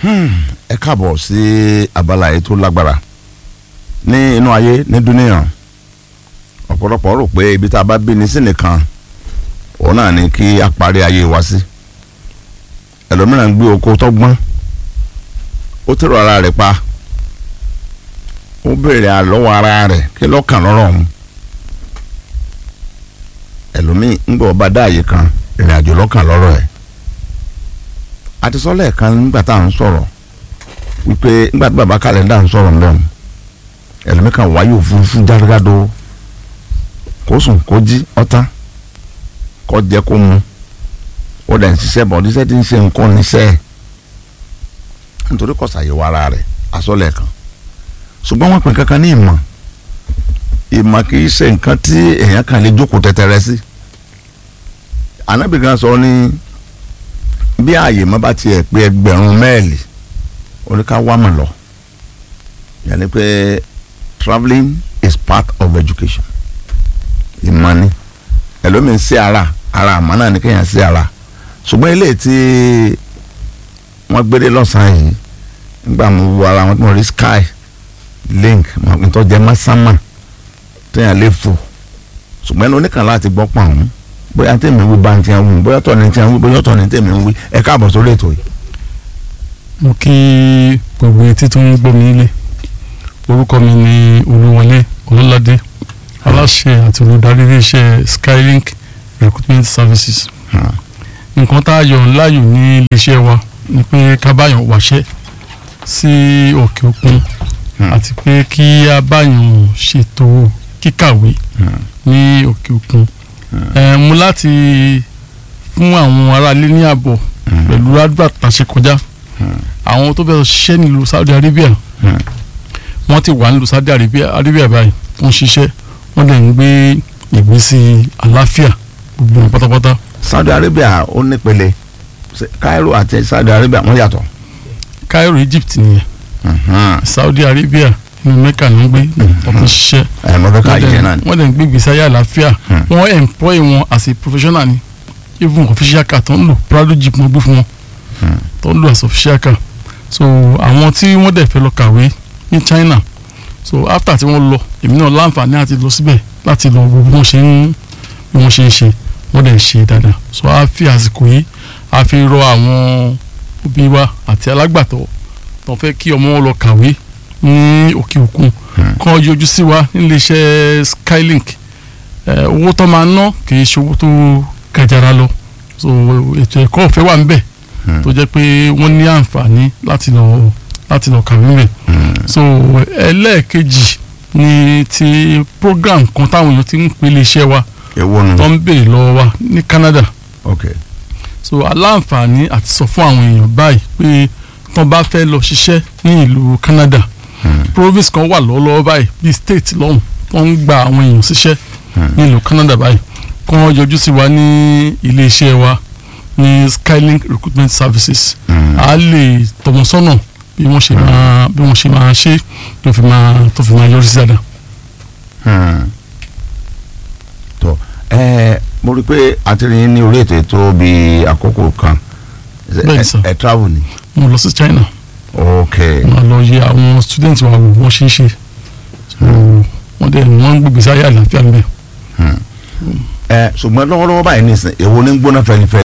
ẹ káàbọ̀ sí abala yìí tó lágbára ní inú ayé ní dúníyàn ọ̀pọ̀lọpọ̀ rò pé ibi tá a bá bí ní sí nìkan òun náà ni kí a parí ayé wa sí ẹlòmíràn ń gbé oko tọ́gbọ́n ó tẹ̀rọ ara rẹ̀ pa ó béèrè àlọ́wọ́ ara rẹ̀ kí lọ́kàn lọ́rọ̀ ọ̀hún ẹlòmíì ń gbọ́ ọba dáàyè kan ìrìn àjò lọ́kàn lọ́rọ̀ ẹ̀ àti sọ́lẹ̀ kan nígbà tá à ń sọ̀rọ̀ wípé nígbà tí bàbá kàlẹ́ndà ń sọ̀rọ̀ ńbẹ̀ ẹlòmíì kan wáyé òfurufú jágádó kó sùn kó jí ọ̀tá kó jẹ kó mu ó dẹ̀ ń ṣiṣẹ́ bọ̀ níṣẹ́ tí ń ṣe nǹkan níṣẹ́ nítorí kò ṣàyẹ̀wò ara rẹ̀ àsọ̀lẹ̀ kan ṣùgbọ́n wọ́n pè kankan ní ìmọ̀ ìmọ̀ kì í ṣe nǹkan tí èèyàn kan lè jókòó tẹ́tẹ́rẹ́ sí Ànábì kan sọ ní bí ààyè má bá tiẹ̀ pé ẹgbẹ̀rún mẹ́ẹ̀lì oníká wá mọ̀ lọ yẹn ni pé travelling is part of education ìmọ̀ ni ẹlòmíín sí ara ara àmọ́ náà ni kéèyàn sí ara ṣùgbọ́n ilé tí wọ́n gbére lọ́sàn-án yìí nígbà mo wo ara wọn tí mo rí sky link nítorí jẹ́ másámà téèyàn lè fò ṣùgbọ́n ẹni oníkan láti gbọ́ pọ̀ ọ̀hún bóyá tèmi wí bá ń tiẹ̀ wí bóyá tọ̀ ní tiẹ̀ wí bóyá tọ̀ ní tèmi wí ẹ káàbọ̀ sórí ètò yìí. mo kí gbogbo etí tó ń gbọ́ mi nílé orúkọ mi ni olúwọlé ọlọ́ládé aláṣẹ àti olùdarí iléeṣẹ́ skylink recruitment services nǹkan tá a yọ láàyò ní iléeṣẹ́ wa ni pé ká báyọ̀ wáṣẹ́ sí òkè òkun àti pé kí a báyọ̀ ṣètò kíkàwé ní òkè òkun mo láti fún àwọn aráalé ní ààbọ̀ pẹ̀lú advert tàṣe kọjá àwọn tó fẹ́ ṣiṣẹ́ nílùú Saudi Arabia wọ́n ti wà nílùú Saudi Arabia báyìí wọ́n ṣiṣẹ́ wọ́n dẹ̀ ń gbé ìgbésí àlàáfíà gbogbo wọn pátápátá. Saudi Arabia ó nípele Cairo àti Saudi Arabia wọ́n yàtọ̀. Cairo Egypt nìyẹn Saudi Arabia inú Mecca ló ń gbé ọ̀tún ṣiṣẹ́ ẹ̀ mọ̀ fẹ́ ká yẹ náà ni. wọ́n dẹ̀ ń gbé ìgbésí ayé àlàáfíà wọ́n employ wọn as a professional ni even official car tó ń lò Prado jeep wọ́n gbé fún wọn tó ń lò as official car so àwọn tí wọ́n dẹ̀ fẹ́ lọ kàwé ní China so after tí wọ́n lọ èmi náà láǹfààní àti lọ síbẹ̀ láti lọ wo bí wọ́n ṣe ń bí wọ́n ṣe ń ṣe wọ́n dẹ̀ ń ṣe dáadáa so a fi àsìkò yìí a fi rọ àwọn òbí wa àti alágbàtọ́ tó fẹ́ kí ọmọ wọn lọ kàwé ní òkè òkun kàn yọjú sí wa níléeṣẹ́ Skylink owó tó máa ná kì í ṣe owó tó gàjàrà lọ so ètò ẹ̀kọ́ ọ̀fẹ́ wà níbẹ̀ tó jẹ́ pé wọ́n ní àǹfààní láti lọ láti lọ kàwé níbẹ̀ so ẹlẹ́ẹ̀kejì ni ti program kan táwọn èèyàn ti ń pè iléeṣẹ́ wa èwo nu. tó ń béèrè lọ́wọ́ wa ní Canada ok so aláǹfààní àti sọ fún àwọn èèyàn báyìí pé tó bá fẹ́ lọ ṣiṣẹ́ ní ìlú Canada province kan wà lọ́wọ́lọ́wọ́ báyìí bíi state lọ́hùn tó ń gba àwọn èèyàn síṣẹ́ ní ìlú Canada báyìí kàn yọjú sí wa ní iléeṣẹ́ wa ní Skylink recruitment services a lè tọ́ wọn sọ́nà bí wọ́n ṣe máa bí wọ́n ṣe máa ṣe tó fi máa tó fi máa yọrí sí dáadáa. tó ẹ mo rí i pé àtìrìn ní orí ètò ètò bíi àkókò kan Bẹ́ẹ̀ni sir. ẹ travel ni. mo lọ sí China ok mo lọ yẹ àwọn student wa wò wọ́n ṣe é ṣe so wọ́n dẹ̀ wọ́n ń gbègbè sáyé àlàáfíà ń bẹ̀. ẹ ṣùgbọ́n lọ́wọ́lọ́wọ́ báyìí nìsín èwo ní gbóná fẹlifẹ